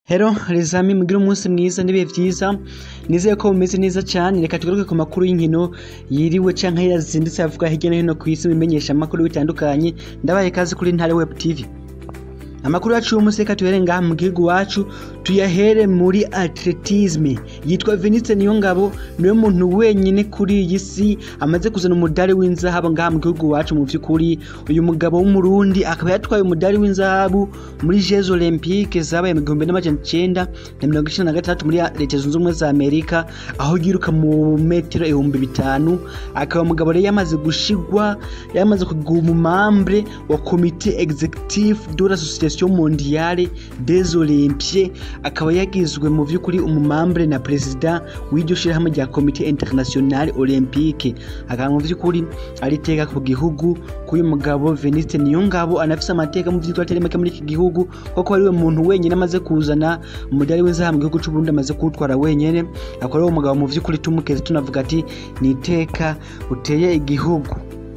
Hello rezami mugire umunsi mwiza n'ibihe vyiza nizeye ko mumeze neza cane reka tugaruke ku makuru y'inkino yiriwe canke yazindutse avuga hirya no hino kw'isi bimenyesha amakuru bitandukanye ndabaye kazi kuri Ntare Web TV amakuru yacu uyu munsi reka tuhere ngaha mu gihugu wacu tuyahere muri atletisme yitwa Venice Niyongabo niwe muntu wenyine kuri iyi si amaze kuzana umudari w'inzahabu ngaha mu gihugu wacu mu vy'ukuri uyu mugabo w'umurundi akaba yatwaye umudari w'inzahabu muri Jeux Olympiques zabaye mu gihumbi n'amajana icenda na mirongo icenda na gatandatu muri leta zunze ubumwe za Amerika aho yiruka mu metero ibihumbi bitanu akaba umugabo rero yamaze gushigwa yamaze kugira umumambre wa komite executive de l'association mondiale des olympiens akaba yagizwe mu vy'ukuri umumambre na perezida w'iryo shirahamwe rya komite internationale olympique akaba mu vy'ukuri ariteka ku gihugu k'uyu mugabo Veniste Niyongabo anafise amateka mu vy'ukuri atari make muri iki gihugu kuko ariwe muntu wenyine amaze kuzana umudari w'inzahabu mu gihugu c'u Burundi amaze kuwutwara wenyene akaba ariwe mugabo mu vy'ukuri tumukeze tunavuga ati ni iteka uteye igihugu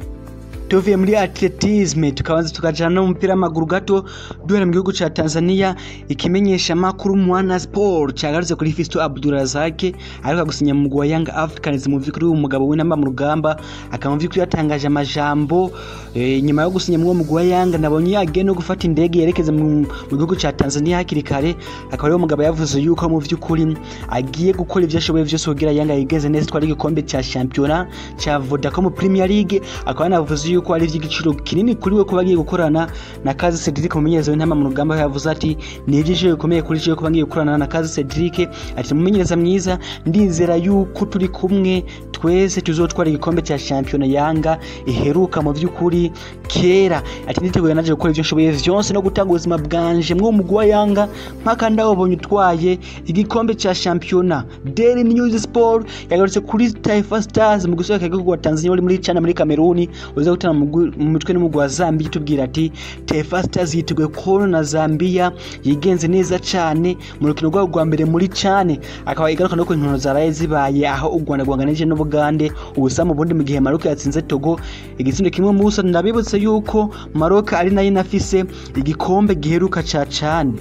tuvuye muri atletisme tukabanza tukajana no mupira w'amaguru gato duhera mu gihugu ca Tanzania ikimenyesha makuru Mwana Sport cyagarutse kuri Fisto Abdurazak ariko gusinya mu wa Young Africans mu vy'ukuri umugabo w'intamba mu rugamba akaba mu vy'ukuri yatangaje amajambo e, nyuma yo gusinya mu mugwi wa Young nabonye yagiye no gufata indege yerekeza mu gihugu ca Tanzania hakiri kare akaba ariwo mugabo yavuze yuko mu vy'ukuri agiye gukora ivyo ashoboye vyose kugira Young yigeze neza twari igikombe ca championnat ca Vodacom Premier League akaba yanavuze yuko ari ivy'igiciro kinini kuri we kuba agiye gukorana na Kazi Cedric umumenyereza w'intama mu rugamba yavuze ati ni ivy'igiciro bikomeye kuri jewe kuba ngiye gukorana na Kazi Cedric ati umumenyereza mwiza ndizera yuko turi kumwe twese tuzotwara igikombe cya championnat Yanga iheruka mu vy'ukuri kera ati nditeguye naje gukora ivyo nshoboye vyose no gutanga ubuzima bwanje mwo mugwi wa Yanga mpaka ndawubonye utwaye igikombe cya championnat Daily News Sport yagarutse kuri Taifa Stars mu gusohoka igihugu wa Tanzania uri muri China muri Cameroon uza gutana mu mutwe n'umugwi wa Zambia itubwira ati Taifa Stars yiteguye kubona na Zambia yigenze neza cane mu rukino rwabo rwa mbere muri Chane akaba igaruka no ku nkino zaraye zibaye aho u Rwanda rwanganije n'Ubugande ubusa mu bundi mu gihe Maroc yatsinze Togo igitsindo kimwe mu busa ndabibutse yuko Maroc ari nayo inafise igikombe giheruka ca Chane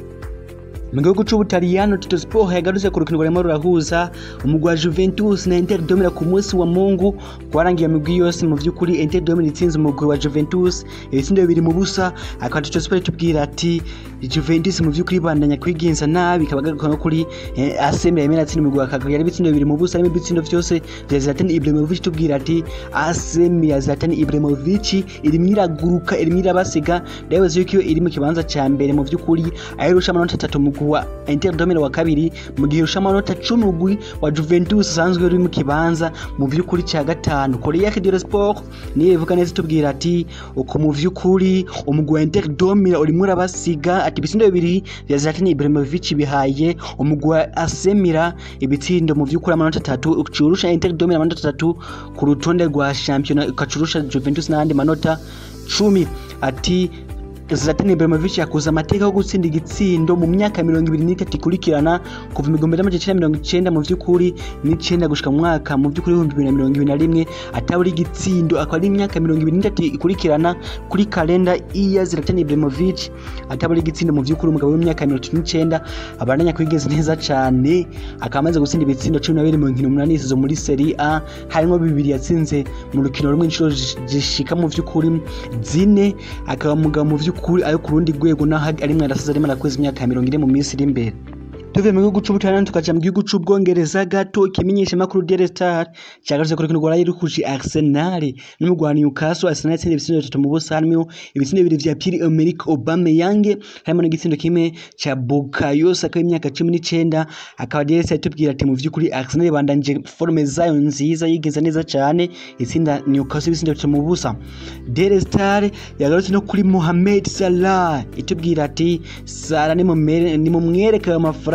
mu gihugu c'ubutaliyano Tito Sport yagarutse ku rukino rwarimo rurahuza umugwi wa Juventus na Inter Domira ku munsi wa Mungu rwarangiye imigwi yose mu vy'ukuri Inter Domira itsinze umugwi wa Juventus ibitsindo bibiri mu busa akaba Tito Sport itubwira ati Juventus mu vy'ukuri bandanya kwigenza nabi ikaba garuka no kuri eh, AC Milan yari atsinda umugwi wa Cagliari yari ibitsindo bibiri mu busa harimo ibitsindo vyose vya Zlatan Ibrahimovic tubwira ati AC Milan Zlatan Ibrahimovic irimo iraguruka irimo irabasiga ndabibaza yuko iyo iri mu kibanza ca mbere mu vy'ukuri ayirusha amanota atatu mu wa Inter Domino wa kabiri mu gihe urusha amanota cumi umugwi wa Juventus usanzwe uri mu kibanza mu vy'ukuri ca gatanu Korea Kidira Sport niyo ivuga neza tubwira ati uko mu vy'ukuri umugwi wa Inter Domino urimo urabasiga ati ibitsindo bibiri vya Zlatan Ibrahimovic bihaye umugwi wa Asemira ibitsindo mu vy'ukuri amanota atatu ucurusha Inter Domino amanota atatu ku rutonde rwa championnat ukacurusha Juventus n'andi manota cumi ati Zlatan Ibrahimovic yakoze amateka yo gutsinda igitsindo mu myaka mirongo ibiri n'itatu ikurikirana kuva mu gihumbi n'amajana icenda mirongo icenda mu vy'ukuri n'icenda gushika mu mwaka mu vy'ukuri ibihumbi bibiri na mirongo ibiri na rimwe atabura igitsindo akaba ari imyaka mirongo ibiri n'itatu ikurikirana kuri kalenda iya Zlatan Ibrahimovic atabura igitsindo mu vy'ukuri umugabo w'imyaka mirongo itatu n'icenda abandanya kwigeza neza cane akaba amaze gutsinda ibitsindo cumi na bibiri mu nkino umunani zo muri Serie A harimwo bibiri yatsinze mu rukino rumwe inshuro zishika mu vy'ukuri zine akaba umugabo mu vy'ukuri kuri ayo ku rundi rwego naho arimwe arasize arimo arakweza imyaka mirongo ine mu minsi iri imbere tuvuye mu gihugu c'ubutaliyani tukaja mu gihugu c'ubwongereza gato ikimenyesha makuru Daily Star cyagarutse ku rukino rwaraye rukuje Arsenal n'umugwi wa Newcastle Arsenal yatsinze ibitsindo bitatu mu busa harimo ibitsindo bibiri vya Pierre Emerick Aubameyang harimo n'igitsindo kimwe ca Bukayo Saka w'imyaka cumi n'icenda akaba Daily Star itubwira ati mu vy'ukuri Arsenal bandanje forme zayo nziza yigeza neza cane itsinda Newcastle ibitsindo bitatu mu busa Daily Star yagarutse no kuri Mohamed Salah itubwira ati Salah ni mu mwereka ayo mafaranga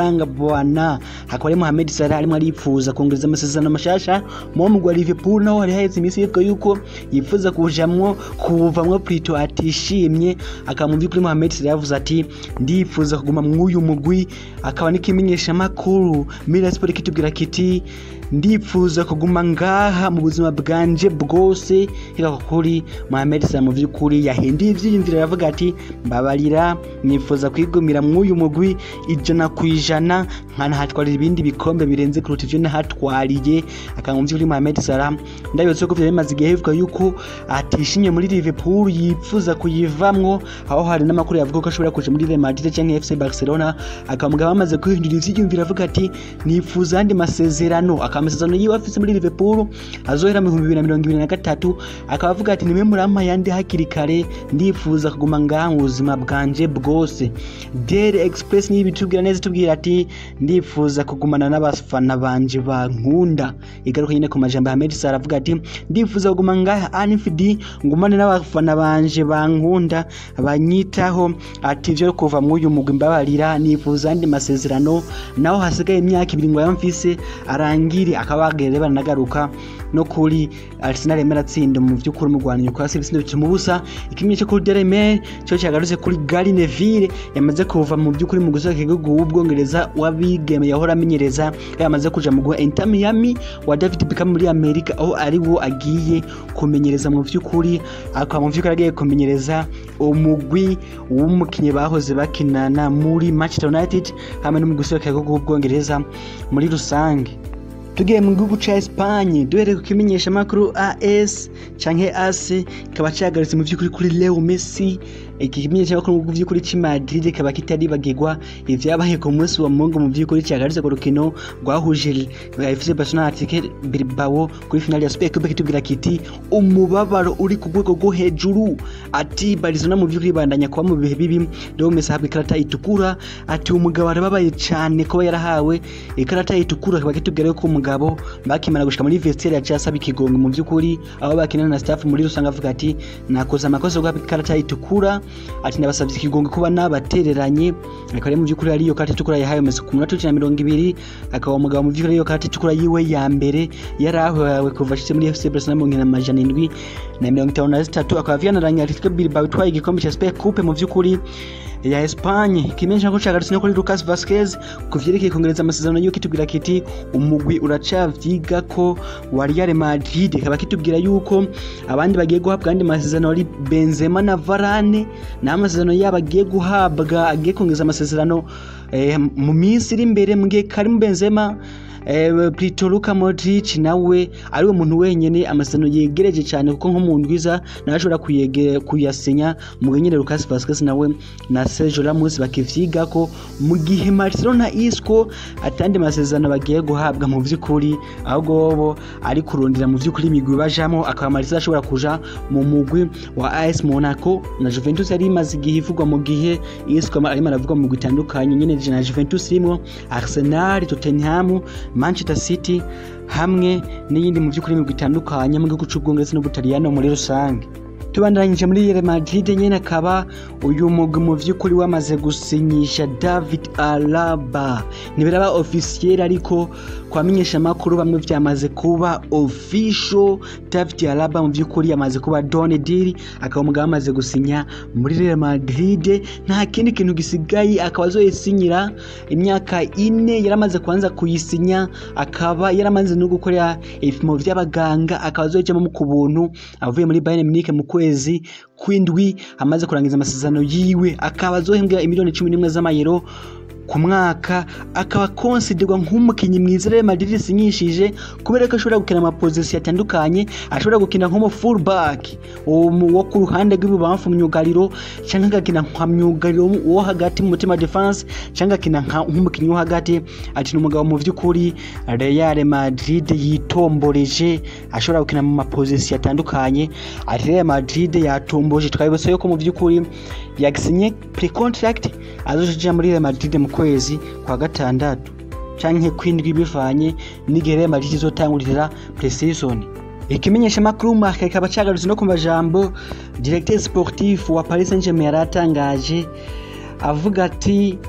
amafaranga bwana hakaba ari Mohamed Salah arimo aripfuza kongereza amasezerano mashasha mu mugwa Liverpool naho hari haheze iminsi yivuga yuko yifuza kujamwo kuvamwo Plito atishimye akaba mu by'ukuri Mohamed Salah yavuze ati ndifuza kuguma mw'uyu mugwi akaba n'ikimenyesha makuru Mira Sport kitubwira kiti ndifuza kuguma ngaha mu buzima bwanje bwose hika kuri Mohamed Salah mu by'ukuri yahinduye ivyiyumviro aravuga ati mbabarira nifuza kwigumira mw'uyu mugwi ijana ku ijana nkanahatwarira ibindi bikombe birenze kuruta ivyo nahatwariye akaba mu by'ukuri Mohamed Salah ndabibutse ko vyari bimaze igihe bivuga yuko atishimye muri Liverpool yifuza kuyivamwo aho hari n'amakuru yavuga ko ashobora kuja muri Real Madrid canke FC Barcelona akaba mugabo amaze kwihindura ivyiyumviro avuga ati nifuza andi masezerano akaba amasezerano yiwe afise muri Liverpool azohera mu 2023 akaba avuga ati nimwe murampa yandi hakiri kare ndifuza kuguma ngaha mu buzima bwanje bwose Daily Express niyo bitubwira neza tubwira ati ndifuza kugumana n'abafana banje bankunda igaruka nyine ku majambo ya Ahmed Salah avuga ati ndifuza kuguma ngaha Anfield ngumane n'abafana banje bankunda banyitaho ati ivyo kuva mu uyu mugwi mbabarira nifuza andi masezerano naho hasigaye imyaka ibiri ngo yamfise arangire akaba bagere banagaruka no kuri Arsenal yemera tsinda mu by'ukuri mu Rwanda nyuko hasi ibitsindo bituma ubusa ikimenyetso kuri Daily Mail cyo cyagarutse kuri Gary Neville yamaze kuva mu by'ukuri mu gusohoka igihugu w'ubwongereza wabigeme yahora amenyereza yamaze kuja mu guha Inter Miami wa David Beckham muri Amerika aho ari wo agiye kumenyereza mu by'ukuri akaba mu by'ukuri agiye kumenyereza umugwi w'umukinnyi bahoze bakinana muri Manchester United hamwe no mu gusohoka igihugu w'ubwongereza muri rusange tugiye mu gihugu ca Espagne duhereye ku kimenyesha makuru AS canke AS kaba cyagarutse mu by'ukuri kuri Leo Messi iki kimenyesha makuru mu by'ukuri ci Madrid kaba kitaribagirwa ivyabaye ku munsi wa Mungu mu by'ukuri cyagarutse ku rukino rwahuje FC Barcelona Athletic Bilbao kuri finale ya Super Cup kitubwira kiti umubabaro uri ku rwego rwo hejuru ati Barcelona mu by'ukuri bandanya kuba mu bihe bibi Leo Messi ahabwa ikarata itukura ati umugabo arababaye cyane kuba yarahawe ikarata itukura kaba kitubwira ko umugabo bakimara gushika muri vestiaire yaciye asaba ikigongo mu by'ukuri aho bakinana na staff muri rusange avuga ati nakoze amakosa guhabwa ikarata itukura ati ndabasabye ikigongo kuba nabatereranye akaba ari mu by'ukuri ariyo karata itukura yahawe Messi ku munota w'icumi na mirongo ibiri akaba umugabo mu by'ukuri ariyo karata itukura yiwe ya mbere yari ahawe kuva ashitse muri FC Barcelona mu nkino amajana indwi na mirongo itanu na zitatu akaba vyanaranye Atletico Bilbao itwaye igikombe ca Super Coupe mu by'ukuri ya Espagne kimenyesha ko cagarutse no kuri Lucas Vazquez kuvyerekeye kongereza amasezerano yuko kitubwira kiti umugwi uracavyiga ko wa Real Madrid kaba kitubwira yuko abandi bagiye guhabwa andi masezerano ari Benzema na Varane na amasezerano yabo agiye guhabwa agiye kongereza amasezerano eh, mu minsi iri imbere mu gihe Karim Benzema eh, Plito Luka Modric nawe ariwe muntu wenyene amasezerano yegereje cyane kuko nko mu ndwiza nawe ashobora kuyasinya mu gihe nyine Lucas Vazquez nawe na Sergio Ramos bakivyiga ko mu gihe Barcelona Isco atandi masezerano bagiye guhabwa mu vy'ukuri ahubwo bo ari kurondera mu vy'ukuri imigwi bajamo akaba Marcelo ashobora kuja mu mugwi wa AS Monaco na Juventus yari imaze igihe ivugwa mu gihe Isco arimo aravugwa mu migwi itandukanye nyine na Juventus irimo Arsenal Tottenham Manchester City hamwe n'iyindi mu by'ukuri imigwi itandukanye mu gihugu cy'ubwongereza n'ubutaliyano muri rusange tubandanyije muri Real Madrid nyene akaba uyu mugwi mu vy'ukuri wamaze gusinyisha David Alaba ntibiraba officiel ariko kwamenyesha makuru bamwe vyamaze kuba official David Alaba mu vy'ukuri yamaze kuba don deal akaba umugabo amaze gusinya muri Real Madrid nta kindi kintu gisigaye akaba azoyisinyira imyaka ine yaramaze kuanza kuyisinya akaba yaramaze no gukora ibipimo vy'abaganga akaba azoyijamo ku buntu avuye muri Bayern Munich mu kwezi kw'indwi amaze kurangiza amasezerano yiwe akaba azohembwa imiliyoni cumi n'imwe z'amayero ku mwaka akaba konsiderwa nk'umukinnyi mwiza Real Madrid isinyishije kubera ko ashobora gukina amapozisiyo atandukanye ashobora gukina nk'umu fullback wo ku ruhande rw'ibubamfu myugariro cyangwa agakina nka myugariro wo hagati mu mutima defense cyangwa agakina nk'umukinnyi wo hagati ati ni umugabo mu by'ukuri Real Madrid yitomboreje ashobora gukina mu mapozisiyo atandukanye ati Real Madrid yatomboje twabibutse yuko mu by'ukuri yagisinye pre-contract azoja muri Real Madrid mu kwezi kwa gatandatu canke kwindwi bivanye n'igihe Real Madrid izotangurira pre-season ikimenyesha makuru marka kikaba cagarutse no ku majambo directeur sportif wa Paris Saint-Germain yaratangaje avuga ati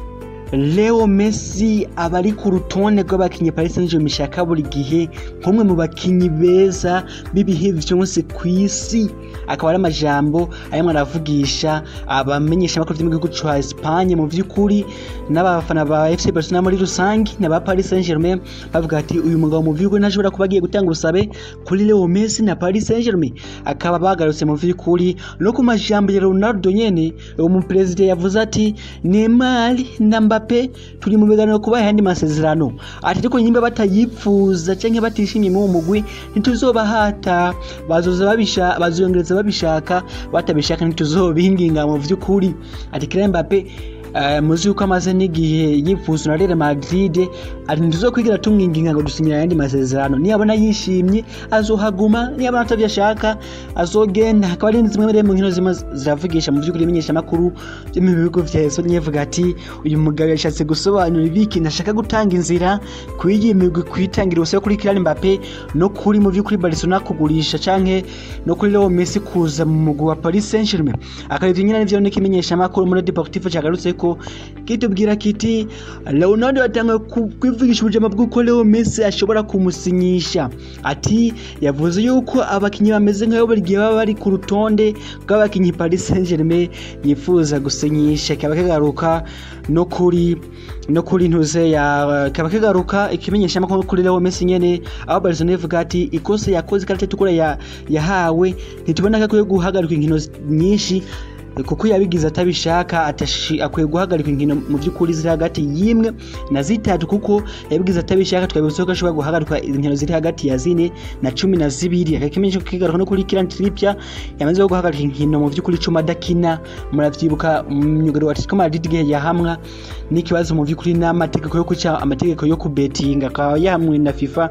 Leo Messi aba ari ku rutonde rw'abakinnyi Paris Saint-Germain ishaka buri gihe nk'umwe mu bakinnyi beza b'ibihe byose ku isi akaba ari amajambo arimo aravugisha abamenyesha amakuru by'igihugu cya Espagne mu by'ukuri n'abafana ba FC Barcelona muri rusange n'aba Paris Saint-Germain bavuga ati uyu mugabo mu by'ukuri ntashobora kuba agiye gutanga ubusabe kuri Leo Messi na Paris Saint-Germain akaba bagarutse mu by'ukuri no ku majambo ya Ronaldo nyene uwo mu president yavuze ati Neymar na Mbappe turi mu biganiro kubaha ayandi masezerano ati ariko nyimba batayipfuza canke batishimye mu mugwi ntituzobahata bazoza babisha bazongereza babishaka batabishaka ntituzobinginga mu vy'ukuri ati Kylian Mbappe Uh, muzi yuko amaze n'igihe yifuza na Real Madrid ati ntituzokwigira tumwinginga ngo dusinyira ayandi masezerano niyabona yishimye azohaguma niyabona atavyashaka azogenda hakaba ari zimwe muri mu nkino zimwe ziravugisha mu by'ukuri imenyesha makuru byo mu bihugu vya Espagne yavuga ati uyu mugabo yashatse gusobanura ibiki ntashaka gutanga inzira kuyigiye migwi kwitangira ubusabe kuri Kylian Mbappe no kuri mu by'ukuri Barcelona kugurisha canke no kuri Leo Messi kuza mu mugwi wa Paris Saint-Germain akarivyo nyine nivyo n'ikimenyesha makuru muri Deportivo cyagarutse ko kitubwira kiti Leonardo atanga kwivugisha ubujama bw'uko Leo Messi ashobora kumusinyisha ati yavuze yuko abakinnyi bameze nk'ayo buri gihe baba bari ku rutonde rw'abakinnyi Paris Saint-Germain yifuza gusinyisha kaba kagaruka no kuri no kuri ntuze ya kaba kagaruka ikimenyesha makuru kuri Leo Messi nyene aho Barcelona ivuga ati ikosa yakoze karate tukura ya, yahawe ntitubona ko akwiye guhagarika inkino nyinshi kuko yabigize atabishaka akwiye guhagarika inkino mu by'ukuri ziri hagati y'imwe na zitatu kuko yabigize atabishaka twabibutse ko ashobora guhagarika inkino ziri hagati ya zine na cumi na zibiri akakimenyesha kigaruka no kuri Kylian Trippier yamaze guhagarika inkino mu by'ukuri cumi adakina muravyibuka myugariro wa Atletico Madrid igihe yahamwa n'ikibazo mu by'ukuri n'amategeko yo kuca amategeko yo kubetinga akaba yahamwe na FIFA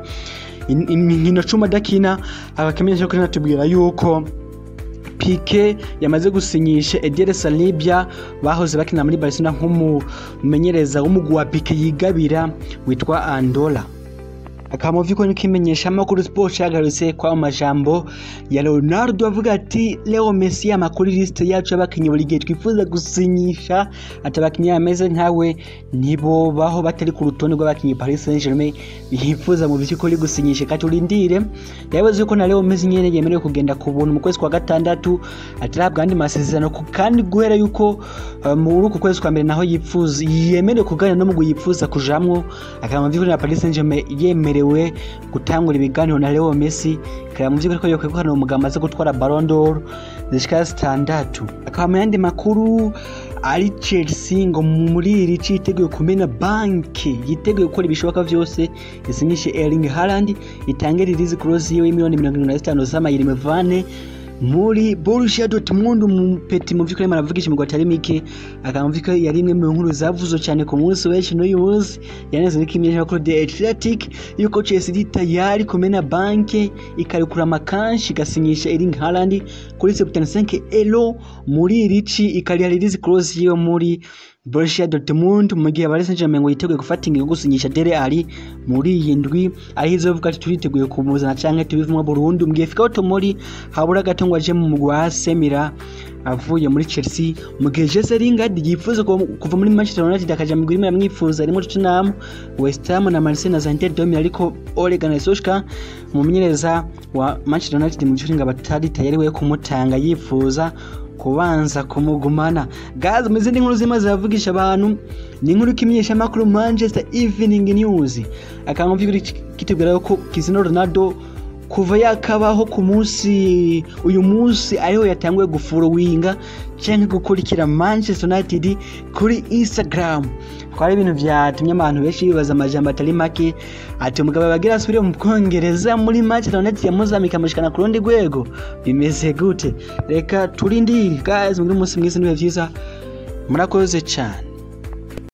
inkino cumi adakina akakimenyesha ko natubwira yuko Pique yamaze gusinyisha Eder Salibya bahoze bakina muri Barcelona nk'umumenyereza w'umugwi wa Pique yigabira witwa Andola akaba mu vy'ukuri kimenyesha amakuru sport yagarutse kwa majambo ya Leonardo avuga ati Leo Messi amakuru liste yacu y'abakinnyi buri gihe twifuza gusinyisha ati abakinnyi bameze nkawe nibo baho batari ku rutonde rw'abakinnyi Paris Saint-Germain bifuza mu by'ukuri gusinyisha kati urindire yavuze ko na Leo Messi nyene yemerewe kugenda ku buntu mu kwezi kwa gatandatu atarabwa andi masezerano kandi guhera yuko uh, muri uku kwezi kwa mbere naho yifuza yemerewe kuganira no mu yifuza kujamwo akaba mu by'ukuri na Paris Saint-Germain yemerewe yemerewe gutangura ibiganiro na Leo Messi kaya mu by'ukuri ko yokwegukana umugabo amaze gutwara Ballon d'Or zishika zitandatu akaba mu yandi makuru ari Chelsea ngo muri iri ci yiteguye kumena banki yiteguye gukora ibishoboka byose isinyishe Erling Haaland itange release clause yiwe miliyoni mirongo irindwi na zitanu z'amayeri mevane muri Borussia Dortmund umupeti mu vy'ukuri maravugisha imigwa atari mike akamvika yari imwe mu nkuru zavuzwe cyane ku munsi w'ejo n'uyu munsi yaneze n'ikimenyesha ko The Athletic yuko Chelsea iri tayari kumena banke ikarekura amakanshi igasinyisha Erling Haaland kuri 75 euro muri irici ikariha release clause yiwe muri Borussia Dortmund mu gihe Paris Saint-Germain ngo yiteguye gufata ingingo gusinyisha Dele Alli muri iyi ndwi aho izovuga ati turiteguye kumuzana canke tubivumwa burundu mu gihe Fikaho Tomori habura gato ngo aje mu mugwi wa Semira avuye muri Chelsea mu gihe Jesse Lingard yifuza kuva muri Manchester United akaja mu migwi yamwifuza arimo Tottenham West Ham na Marseille na Inter de Milan ariko Ole Gunnar Solskjaer umumenyereza wa Manchester United mu gihe batari tayari we kumutanga yifuza kubanza kumugumana gazi mu zindi nkuru zimwe ziravugisha abantu ni inkuru ikimenyesha amakuru Manchester Evening News akaba kitubwira ko Cristiano Ronaldo kuva yakabaho ku munsi uyu munsi ariho yatanguye gufurowinga cyangwa gukurikira Manchester United kuri Instagram twari ibintu byatumye abantu benshi bibaza amajambo atari make ati umugabo bagira asubire mu Bwongereza muri Manchester United yamuzamika amushikana ku rundi rwego bimeze gute reka turindire guys muri umunsi mwiza n'ibihe byiza murakoze cyane